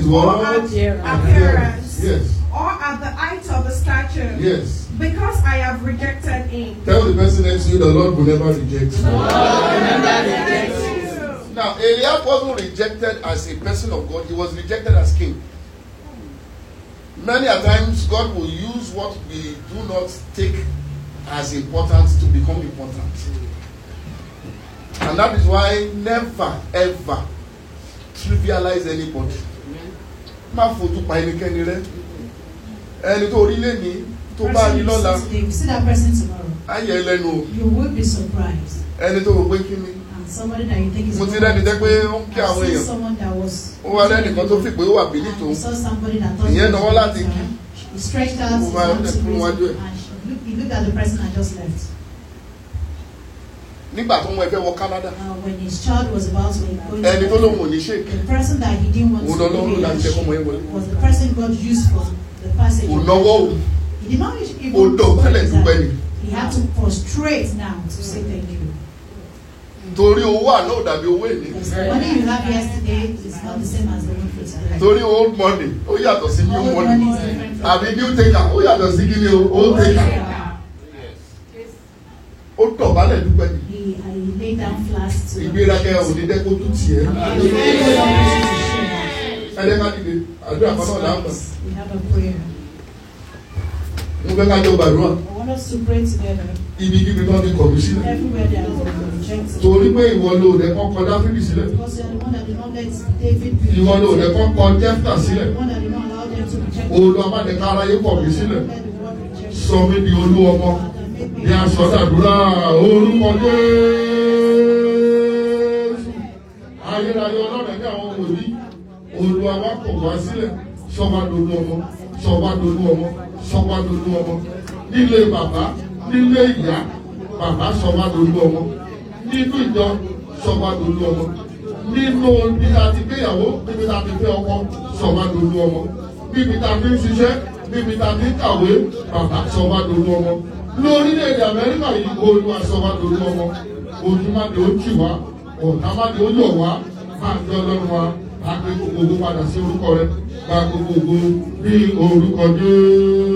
or what? at Appearance. appearance, Yes. or at the height of the stature, Yes. because I have rejected him. Tell the person next to you the Lord will never reject you. Now, Eliab wasn't rejected as a person of God, he was rejected as king. Many a times, God will use what we do not take as important to become important. And that is why never ever trivialize anybody. Má fojú pa ẹnikẹ́ni rẹ. Ẹni tó rí lẹ́ni tó bá Person rí you lọ́la, see today, you see that person tomorrow, á yẹ lẹ́nu o. you will be surprised. Ẹni tó rò pé kí ni. And somebody that you think is Mo ti rẹ́ni jẹ́ pé ó ń kí àwọn I've seen èèyàn. someone that was Ó wá rẹ́nìkan tó fi pé ó wà bí and nítòun. you saw somebody that thought Ìyẹn he was náwó láti better. kí. He stretched out his Ó máa ń hand to dẹ̀ fún raise wájú ẹ̀. it, and she looked- he looked at the person and just left. Nígbà tó mú ẹ fẹ́ wọ Canada. Uh, when his child was about to go Ẹni tó into lóun ò ní ṣèké. the person that he didn't want Òun to lọ́lọ́run be láti jẹ́ kọ́mọ ẹ wọlé. was the person God used for the passage. Kò náwó o. He did not even Ó dọ̀bálẹ̀ dúpẹ́ ni. He had to prostrate now to say thank you. Torí owó àná ò dàbí owó èlé. Because the money you have yesterday is not the same as the one for today. Torí old money ó yàtọ̀ sí new Old money. money is different from Àbí new taker ó yàtọ̀ sí kí ni o old taker. Ó dọ̀bálẹ̀ dúpẹ́ ni. He, uh, he laid down flat to Ìgbéraga ò ní dẹ́kun tún tiẹ̀. Ẹ jẹ́ ká dìde. Àdúrà kan náà dáhùn. We have a prayer. Mo fẹ́ ká jọ gbàdúrà. I want us to pray together. Ibi kíbi tó ti kọ̀ mí sílẹ̀. Everywhere there is a rejected. Torí pé ìwọ ló dẹ̀ kọ́ kọ Dáfídì sílẹ̀. Because you are the one that did not let David be Ìwọ ló dẹ̀ rejected. kọ́ kọ Jẹ́fítà sílẹ̀. The one that did not allow them to reject Olú Amádẹ́ká aráyé kọ̀ mí sílẹ̀. Let the word reject Sọ mí di olú ọmọ. Father, make me Ní aṣọ dàdúrà orúkọ Jésù. Ayérayé ọlọ́run ẹ̀mí àwọn wòlíí. Olúwa wa kò wá sílẹ̀. Sọ́wá dolú ọmọ. Sọ́wá dolú ọmọ. Sọ́wá dolú ọmọ. Nílé bàbá. Nílé ìyá. Bàbá sọ́wá dolú ọmọ. Nínú ìjọ sọ́wá dolú ọmọ. Nínú ibi tá a ti gbéyàwó níbi tá a ti fẹ́ ọkọ sọ́wá dolú ọmọ. Níbi tá a fi ń ṣiṣẹ́ níbi tá a fi ń kàwé bàbá sọ́wá dolú ọmọ. Lórílẹ̀-èdè Amẹ́ríkà yìí Olúwa sọ́wá dolú ọmọ. Ojúmọ́dé ó jì wá. Ọ̀tàmọ́dé ó yọ̀ wá. Máa ń jẹ́ ọlọ́run wa. Máa gbé gbogbo owó padà sí orúkọ rẹ̀. Gba gbogbo ògo ní orúkọ Jésù.